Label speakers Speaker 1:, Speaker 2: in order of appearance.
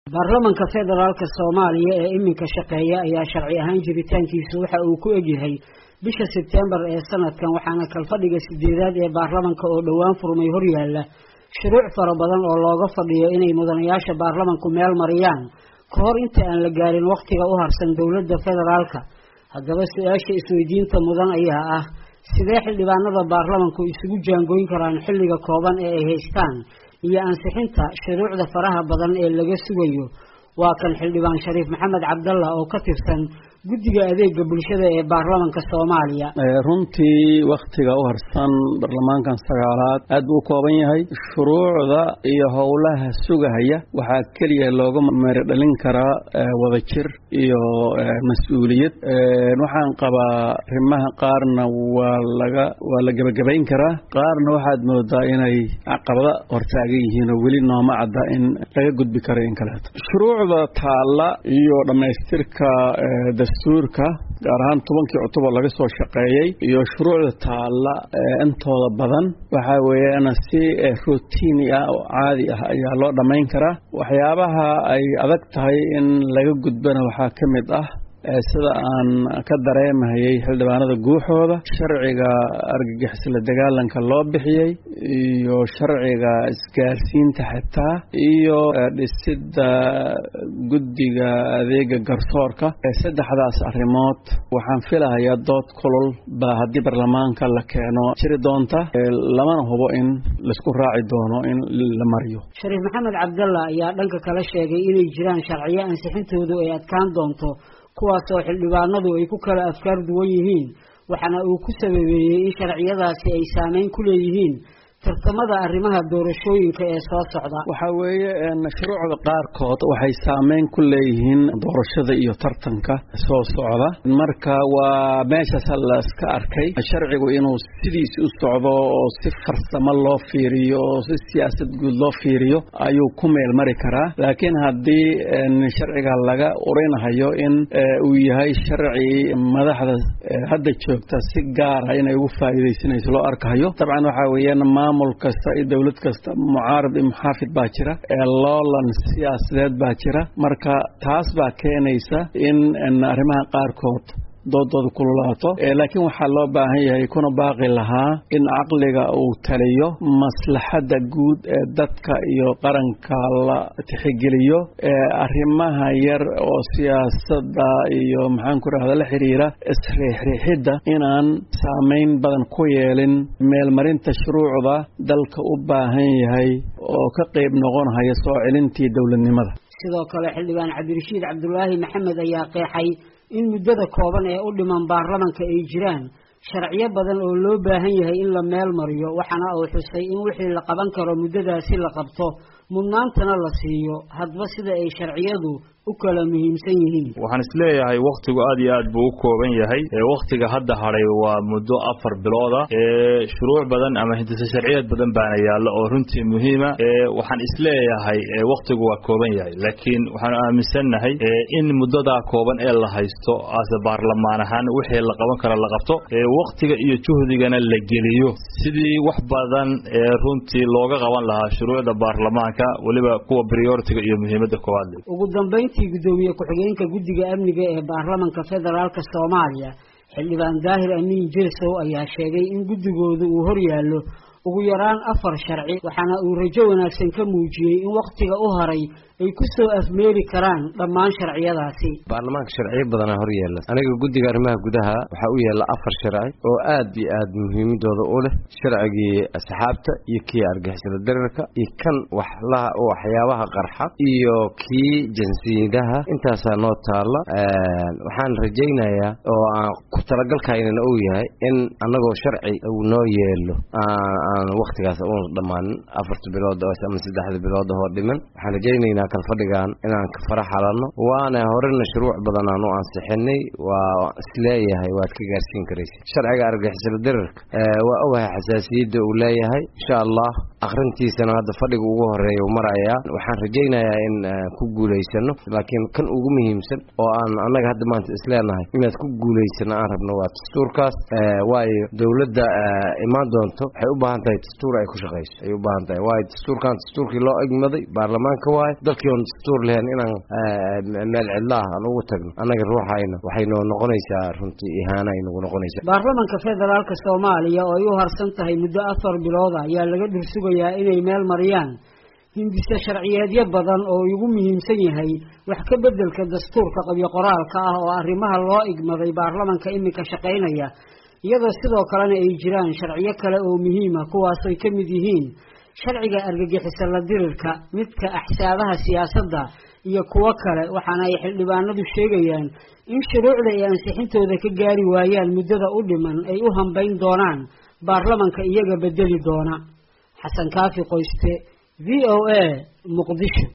Speaker 1: baarlamanka federaalka soomaaliya ee iminka shaqeeya ayaa sharci ahaan jiritaankiisu waxa uu ku egyahay bisha sebtembar ee sanadkan waxaana kalfadhiga sideedaad ee baarlamanka oo dhowaan furmay horyaalla shuruuc fara badan oo looga fadhiyo inay mudanayaasha baarlamanku meel mariyaan ka hor inta aan la gaarin wakhtiga u harsan dowladda federaalka haddaba su-aasha isweydiinta mudan ayaa ah sidee xildhibaanada baarlamanku isugu jaangoyn karaan xilliga kooban ee ay haystaan iyo ansixinta shuruucda faraha badan ee laga sugayo waa kan xildhibaan shariif maxamed cabdalla oo ka tirsan guddiga adeega bulshada ee baarlamanka soomaaliya
Speaker 2: runtii wakhtiga u harsan baarlamaankan sagaalaad aad buu u kooban yahay shuruucda iyo howlaha sugahaya waxaa keliya looga meeri dhalin karaa wadajir iyo mas-uuliyad waxaan qabaa arrimaha qaarna waa laga waa la gebagabayn karaa qaarna waxaad moodaa inay caqabada hortaagan yihiin oo weli nooma cadda in laga gudbi karo in kaleeto shuruucda taalla iyo dhammaystirka dastuurka gaar ahaan tobankii octubar laga soo shaqeeyey iyo shuruucda taalla intooda badan waxaa weeyaan si routini ah oo caadi ah ayaa loo dhammayn karaa waxyaabaha ay adag tahay in laga gudbana waxaa ka mid ah sida aan ka dareemahayay xildhibaanada guuxooda sharciga argagixisla dagaalanka loo bixiyey iyo sharciga isgaarsiinta xitaa iyo dhisidda guddiga adeega garsoorka saddexdaas arrimood waxaan filahayaa dood kulol baa haddii baarlamaanka la keeno jiri doonta lamana hubo in laisku raaci doono in la mariyo
Speaker 1: shariif maxamed cabdalla ayaa dhanka kale sheegay inay jiraan sharciyo ansixintoodu ay adkaan doonto kuwaasoo xildhibaanadu ay ku kala afkaar duwan yihiin waxaana uu ku sababeeyey in sharciyadaasi ay saameyn ku leeyihiin tartamada arrimaha doorashooyinka ee soo socda
Speaker 2: waxaa weeye shuruucda qaarkood waxay saameyn ku leeyihiin doorashada iyo tartanka soo socda marka waa meeshaas la iska arkay sharcigu inuu sidiis u socdo oo si farsamo loo fiiriyo oo si siyaasad guud loo fiiriyo ayuu ku meel mari karaa laakiin haddii sharciga laga urinahayo in uu yahay sharci madaxda hadda joogta si gaara inay ugu faa'iidaysanayso loo arkahayo dabcan waxaa weeyaan maamul kasta iyo dowlad kasta mucaarad iyo muxaafid baa jira loolan siyaasadeed baa jira marka taas baa keenaysa in arrimaha qaarkood doodooda kululaato laakiin waxaa loo baahan yahay kuna baaqi lahaa in caqliga uu taliyo maslaxadda guud ee dadka iyo qaranka la tixigeliyo arrimaha yar oo siyaasadda iyo maxaan ku rahda la xiriira isriixriixidda inaan saameyn badan ku yeelin meelmarinta shuruucda dalka u baahan yahay oo ka qayb noqonhaya soo celintii dowladnimada
Speaker 1: sidoo kale xildhibaan cabdirashiid cabdulaahi maxamed ayaa qeexay in muddada kooban ee u dhiman baarlamanka ay jiraan sharciyo badan oo loo baahan yahay in la meel mariyo waxaana uu xusay in wixii la qaban karo muddadaasi la qabto mudnaantana la siiyo hadba sida ay sharciyadu u kala muhiimsan yihiin
Speaker 3: waxaan isleeyahay wakhtigu aad iyo aad buu u kooban yahay wakhtiga hadda hadhay waa muddo afar bilooda shuruuc badan ama hindise sharciyeed badan baana yaalla oo runtii muhiima waxaan isleeyahay wakhtigu waa kooban yahay laakiin waxaanu aaminsannahay in muddadaa kooban ee la haysto ase baarlamaan ahaan wixii la qaban kara la qabto wakhtiga iyo juhdigana la geliyo sidii wax badan ee runtii looga qaban lahaa shuruucda baarlamaanka weliba kuwa prioritiga iyo muhiimadda koowaad
Speaker 1: ugu dambayntii guddoomiye ku-xigeenka guddiga amniga ee baarlamanka federaalka soomaaliya xildhibaan daahir amiin jirsow ayaa sheegay in guddigooda uu horyaallo ugu yaraan afar sharci waxaana uu rajo wanaagsan ka muujiyey in wakhtiga u haray ay ku soo afmeeri karaan dhammaan sharciyadaasi
Speaker 4: baarlamaanka sharciyo badana hor yaalla aniga guddiga arrimaha gudaha waxaa u yaalla afar sharci oo aad iyo aad muhiimadooda u leh sharcigii asxaabta iyo kii argixisada darirka iyo kan waxlaha waxyaabaha qarxa iyo kii jinsiyadaha intaasaa noo taalla waxaan rajaynayaa oo aan ku talagalkaynana uu yahay in annagoo sharci uu noo yeelo aan wakhtigaas uuna dhammaanin afarta bilood ama saddexda bilood oo dhiman waxaan rajaynaynaa kalfadhigan inaan ka fara xalanno waana horena shuruuc badan aan u ansixinay waa isleeyahay waad ka gaarsiin karaysa sharciga argixisada dirarka waa ogahay xasaasiyadda uu leeyahay insha allah akhrintiisana hadda fadhiga ugu horeeya u marayaa waxaan rajaynayaa in ku guulaysano laakiin kan ugu muhiimsan oo aan annaga hadda maanta isleenahay inaad ku guulaysano aan rabno waa dastuurkaas waayo dowladda imaan doonto waxay u baahan tahay dastuur ay ku shaqayso ay u baahan tahay waayo dastuurkan dastuurkii loo egmaday baarlamaanka waayo dalkii oon dastuur lehen inaan meel cidlaah aan ugu tagno annaga ruuxayna waxay noo noqonaysaa runtii ihaana ay nagu noqonaysaa
Speaker 1: baarlamanka federaalka soomaaliya oo ay u harsan tahay muddo afar bilooda ayaa laga dhursugayaa inay meel mariyaan hindise sharciyeedyo badan oo ugu muhiimsan yahay wax ka beddelka dastuurka qabyo qoraalka ah oo arrimaha loo igmaday baarlamanka iminka shaqaynaya iyadoo sidoo kalena ay jiraan sharciyo kale oo muhiima kuwaasay ka mid yihiin sharciga argagixisa la dirirka midka axsaabaha siyaasadda iyo kuwo kale waxaana ay xildhibaanadu sheegayaan in shuruucda ay ansixintooda ka gaari waayaan muddada u dhiman ay u hambayn doonaan baarlamanka iyaga bedeli doona xasan kaafi qoyste v o a muqdisho